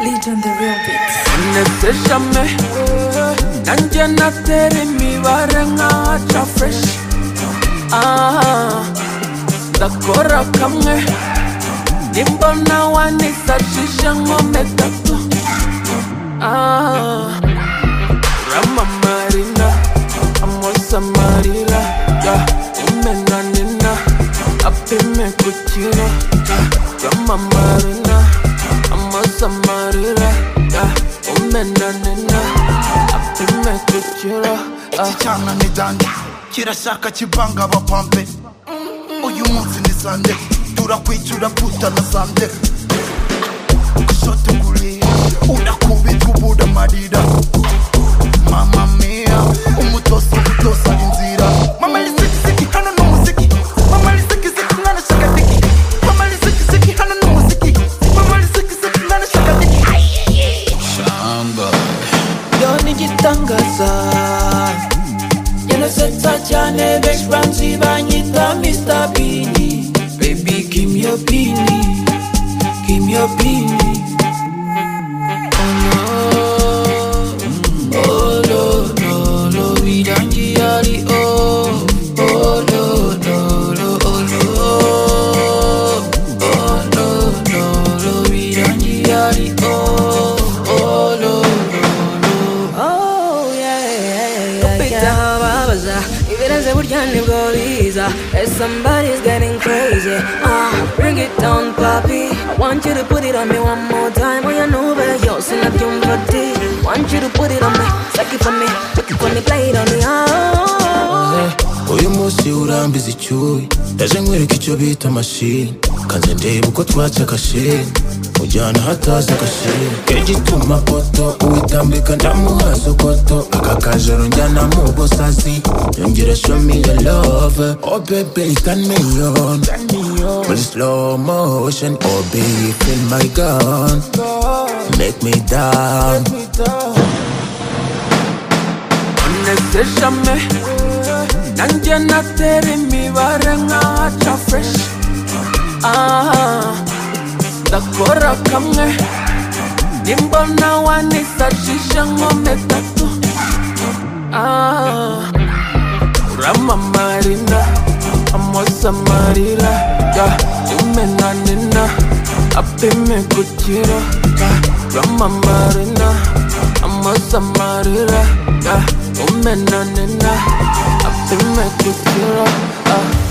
Lead on the real beats. neteshame nanjye natera imibare nka ca fresh Ah, ndakora kamwe nimba nawe nisashije nkome gato Ah, uramamarina amosa amarira ya umena nina apime ku kiro ya uramamarina amosa amarira ya umena nina apime ku kiro ah. iki cyana ni dande kirashaka kivanga abapampe uyu munsi ni sande turakwitura putana sande shotugulia urakubita ubura amarira mama mia umutosi umutosa inzira mama ni sikisiki hano ni umuziki mama ni sikisiki mwana shakadiki mama ni sikisiki hano ni umuziki mama ni sikisiki mwana shakadiki yo ni igitangaza yanasetsa cyane benshi banzi banyita mr bini baby give me your bini give me your bini oh no oh no no no birangiye ari oh oh no no no oh no oh no no no birangiye ari oh oh no Oh, yeah, yeah, yeah, yeah. ahababaza ibireze burya nibwo biza Eh, somebody's getting crazy ah bring it down papi i want you to put it on me one more time oya nube yose nabyumva di want you to put it on me suck it for me took it for me play it on me oh uyu munsi urambiza icyuyi ndaje nkwereka icyo bita mashini kanze ndeba uko twaca agashini mujyana hataza agashini kegituma poto uitambika ndamuha sokoto aka kajoro njyana mu busazi yongera show me your love oh baby turn me on muri slow motion oh baby feel my gun make me down nezeshame nanjye natera imibare nka ca fresh Ah, ndakora kamwe nimba nawe nisashije nkome gato Ah, uramamarina amosa amarira ya umenanina apime ku kiro ya uramamarina amosa amarira ya umenanina apime ku kiro ah.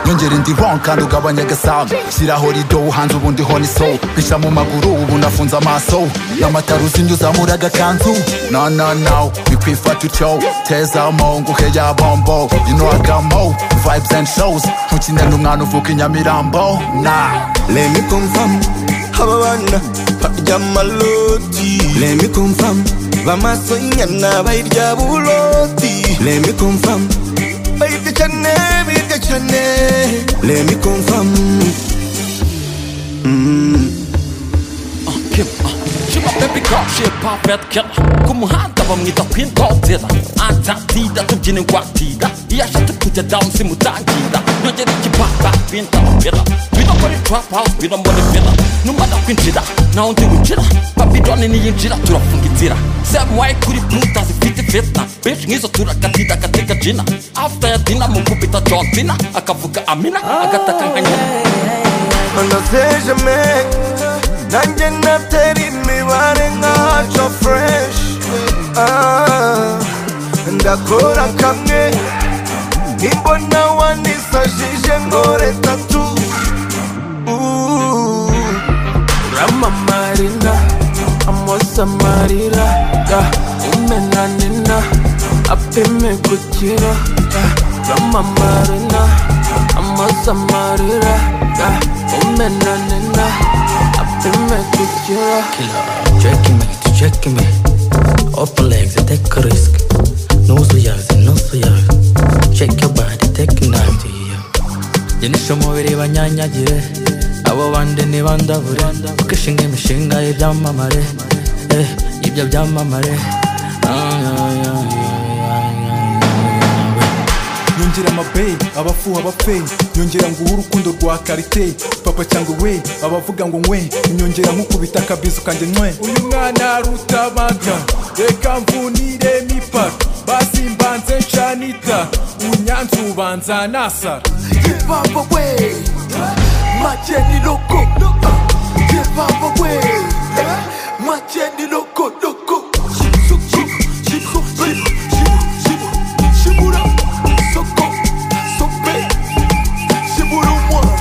nyongera indi ron kandi ugabanya agasambu shyiraho rido uhanze ubundi ho ni soul mpisha mu maguru ubu nafunze amaso n'amatara uzinye uzamura agakanzu na na na bikwifata utyo teza mo nguhe ya bombo you know I got mo vibes and shows ntukine n'umwana uvuka i Nyamirambo na Let me confirm Hababana Harya maloti Let me confirm Bamaso inyana bayirya buloti Let me confirm Bayirya cyane bayirya cyane Let me confirm Kim Shima baby girl, she a perfect killer Ku muhanda bamwita Queen Godzilla Antatida tubyina ingwatira Iyo ashatse kujya down simutangira Nongera ikibaba bintamubira Bino muri trap house, bino muri villa Numara kwinjira, naho ndi gukira Babyloni niyinjira turafunga inzira Same way kuri Pluto zifite fitna Benshi nk'izo turakatida agateka jina After ya dina mukubita John Cena Akavuga amina, agataka nka nyina Anazejame Nanjye natera imibare nkaca fresh Ah, Ndakora kamwe Nimbona wanisajije ngore tatu Ooh. uramamarina amosa amarira ya umenanina apime gukira ya uramamarina amosa amarira ya umenanina apime gukira killer. Checking me, to checking me. Upper legs, I take a risk. Nose yards, nose yards. Check your body, take a knife to you. Yenisha umubiri banyanyagire abo bandi ntibandavure kuko ishinga imishinga y'ibyamamare eh, y'ibyo byamamare Ah, yeah, yeah, yeah, yeah, yeah, yeah. yongera amabeyi abafuha abapfeyi yongera ngo uhe urukundo rwa karite papa cyangwa we abavuga ngo nkwe inyongera nkukubita akabizu kanjye nkwe uyu mwana arutabaga reka mvunire imipaka basimbanze nshanita unyanze ubanza nasara Vivavo way Macheni loko Vivavo way Macheni loko loko Shibso shibo shibo shibo shibo Shibura soko sope Shiburu moi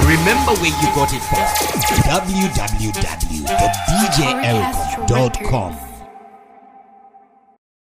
Remember where you got it from www.djelcom.com.